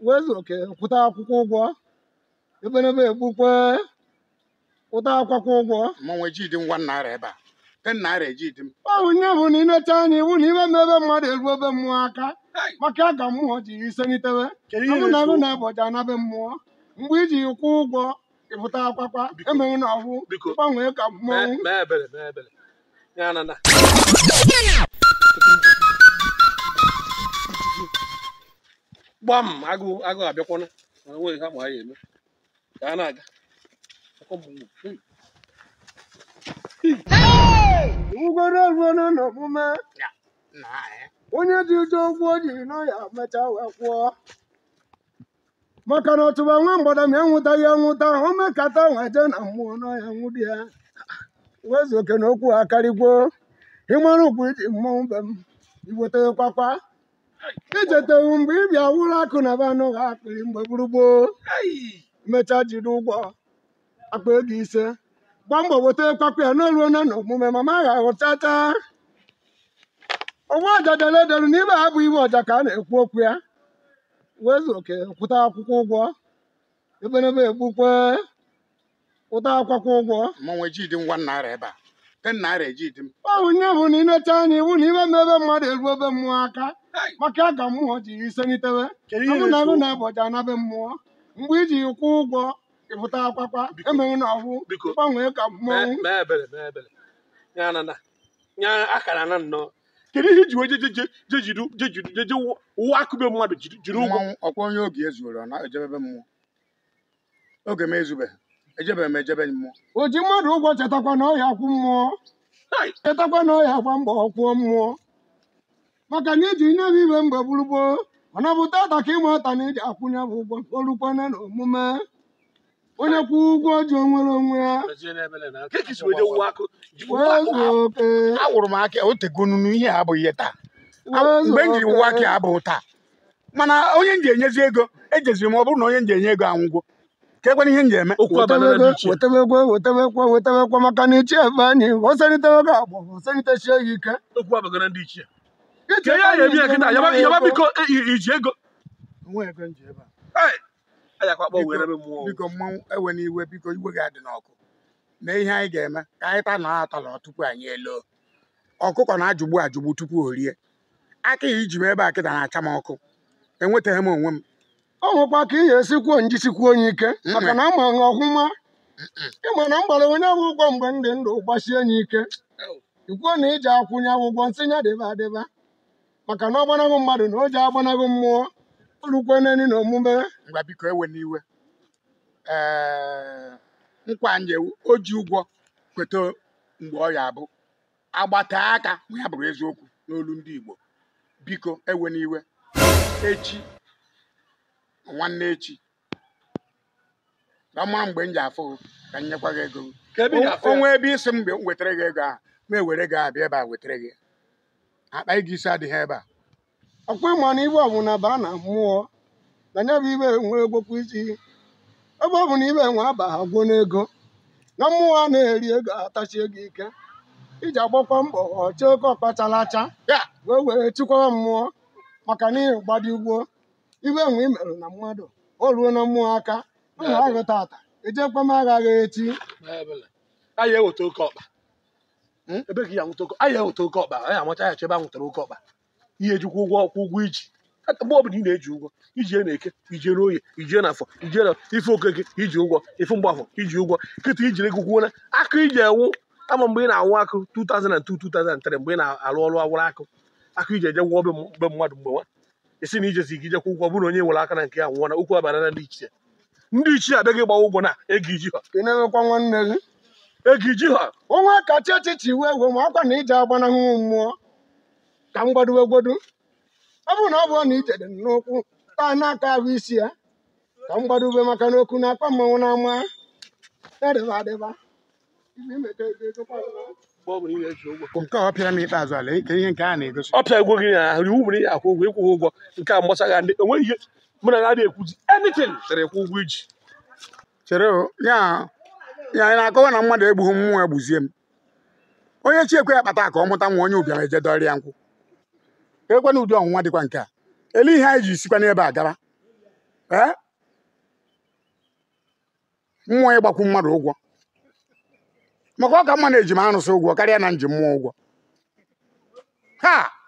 wezu oke kwụta akwụkwọ ụgwọ ebenebe egbukwe kwụta akwụkwọ ụgwọ mmanwụ ejidi ngwa naira ebe a ten naira ejidi m ọ bụ nye bụ na inecha anya iwu na ime ebe mmadụ eru ebe mmụọ aka maka ka mmụọ ji iselitewe kedu ọ ihe bụ na agụ na-eso na-abọja anabe mmụọ mgbe iji kwụ ụgwọ ịpụta akwakwa Biko. emeghị na ọhụ biko gbanwee ka mee mmọnwụ mee ebere mee ebere ya na na gbam agụ agụ abịakwana mana nweghị ha ma ha ya eme ka a na-aga Akwọ m mgbu. Hey! ugoro ruo n'omume na eh. onye ji ụjọ ụgwọ o jiri nọ ya mechaa wee kwụọ maka na ọtụba nwa mgbada ma enwụtaghị enwụta o mekata wee jee na mmụọ nọ ya nwụ di ya wezu oke na okwu akarịgwo ịmara ugwu iji mmọnwụ be m iweta kwakwa ichetewu mgbe ị bịa wụrụ akụ na be anụ ha akpịrị mgbe gburugburu Ai! mechaa jiri ụgwọ akpa ego ise gba mbọ weta kwakwa ya n'oluo na na omume mama agha ghọtata ọgwa ọja dere edere n'ime ha bụ iwe ọja ka a na-ekwu okwu ya wezu oke kwụta akwụkwọ ụgwọ ebenebe egbukwe kwụta akwụkwọ ụgwọ mmanwụ ejidi ngwa naira ebe a ten naira ejidi m ọ bụ nye bụ na inecha anya iwu na ime ebe mmadụ eru ebe mmụọ aka Ai! maka ka mmụọ ji iselitewe kedu ọ ihe bụ na agụ na-eso na-abọja anabe mmụọ mgbe iji kwụ ụgwọ ịpụta akwakwa Biko. emeghị na ọhụ biko gbanwee ka mee mmọnwụ mee ebere mee ebere ya na na ya akara na nnọọ kedu ihe iji wee je je je je jiri je jiri je je wụwa akụbe mmadụ jiri jiri ụgwọ mmanwụ ọkwa onye oge ezuoro ọ na-ejebebe mmụọ oge m ezubeghị ejebeghị m ejebe mmụọ o ji mmadụ ụgwọ chetakwa na ọya kwụ mmụọ Ai! chetakwa na ọya gba mbọ kwụọ mmụọ maka na iji nye bụ ibe mgbe gburugburu ọ na-abụta ata ka ịma ọta na iji akwụnye bụ ụgwọ olukwana na omume onye kwụ ụgwọ ji onwere onwe ya Mezie n'ebele na ka esi wee je wụwa akụ ji wụwa akụ wezu ha oke awụrụ m aka otegonunu ihe a abụghị ihe taa wezu mgbe m jiri oke. ụwa aka abụghị taa mana onye m ji enyezi ego ejeziri m ọ bụrụ na onye m ji enye ego anwụgwo ka ekwana ihe m ji eme okwu abanana dị wetebego iche wetebego wetebekwa wetebekwa maka na ichi ebe anyị oselitewego agbọ oselitechie ya ike okwu abagana ndị ichie Iche ka ya ebe ya ebi ya anyị kịta ji yaba eme yaba ego. biko e- i- iji ego onwe ego m ji ebe a Ai! ayakwa akpọ were ebe mmụọ biko mmanwụ ewe n'iwe biko iwe gị adị n'ọkụ na ihe anyị ga-eme ka anyị ta na atọlọ tupu anyị eloo ọkụkọ na-ajụgbu ajụgbu tupu o rie aka ya iji m ebe a kịta na-acha m ọkụ enwetaghị m onwe m ọ nwekwa ka ị ga-esikwuo njisikwuo onye ike maka na ama nha ọhụma ịma na mgbara onye bụ ụgwọ mgbe ndị ndụ gbasie ya ike ikwuo na iji akwụnye ụgwọ nsị ya dịba adịba maka na ọ gbanaghị mmadụ na o ji agbanaghị mmụọ olukwe neni na omume ngwa biko ewe n'iwe ee nkwa nje o ji ụgwọ kweta mgbe ọ ya abụ agbata aka ma ya bụrụ eziokwu n'olu ndị Igbo biko ewe n'iwe echi nwanne echi ka ọ mara mgbe m ji afụ gị, ka m nyekwa gị ego ka ebe ị ga-afụ ya onwe ebe isi m mgbe m wetara gị ego ahụ ma ewere gị abịa ebe a wetara gị akpa gị isi adịghị ebe a ọkwa ịma na ibe ọbụla baa na mmụọ na ya bụ ibe enwe egwokwu isi ebe ọ bụ na ibe enwe aba ha gwuo n'ego na mmụọ a na-eri ego atachi ego ike iji agbakwa mbọ ọcha oke ọkpachalacha ya wee were chịkwara mmụọ maka na ihe gbadi ugbo ibe enwe imerụ na mmadụ o ruo na mmụọ aka ụmụ agụ tata ejekwa m aghaghị echi Ebele. anyị eweta oke ọkpa Hmm? ebe ka ya nweta oke anyị eweta oke ọkpa anyị amacha ya chebe a nwetara oke ọkpa ihe ejikwa ụgwọ ọkwụ ụgwọ iji Aka mgbe ọbụla ị na-eji ụgwọ ijie na eke ijie n'oye ijie n'afọ ijie na ife okeke iji ụgwọ ife mgbafọ iji ụgwọ kịta ijiri ego kwuo na akụ iji ewu ama mgbe ị na-awụ akụ 2002 2003 mgbe ị na-alụ ọrụ awụrụ akụ akụ iji eje gwụọ be m- be mmadụ mgbe nwa esi na ijezi gị ijekwa ụgwọ bụrụ onye nwere aka na nke ya nwụọ na okwu abara na ndị ichie ndị ichie abịaghị ịgbawa ụgwọ na ego iji ha ị na-emekwa nwanne gị ego iji ha ọnwa kacha echichi iwe egwe ma ọkwa na ije agbanahụ mmụọ ka m gbadowe gbodo ọ bụrụ na ọ bụrụ na ijede m n'ụkwụ taa n'aka ahụ isi ya ka m gbadowe maka na okwu na-akpa mmanwụ na-ama na-adịba adịba Ibe imeta ego ego kwa ụlọ. mgbe ọ bụla ị na-eji ụgwọ nke a ọ pịara m ikpeazụ ala ike ihe nke a na-egosi ọ pịa ego gị ahụ iwu mere ihe akwụ ụgwọ ịkwụghị ụgwọ nke a mgbasa ndị enweghị ihe mụ na ha na-ekwuzi anything tere ekwu ụgwọ iji chere o ya ya anyị na-akọwa na mmadụ egbughị mmụọ egbuzie m onye chi ekwe ya kpata ka ọ mụta nwa onye ụbịam eje dọrịa nkwụ ka ekwe na ụdị ọnwụnwa dịkwa nke a ele ihe anyị ji sikwa n'ebe a gaba ee mmụọ ịgbakwu mmadụ ụgwọ maka ọ ka mma na eji m arụsị ụgwọ karịa na nji mmụọ ụgwọ ha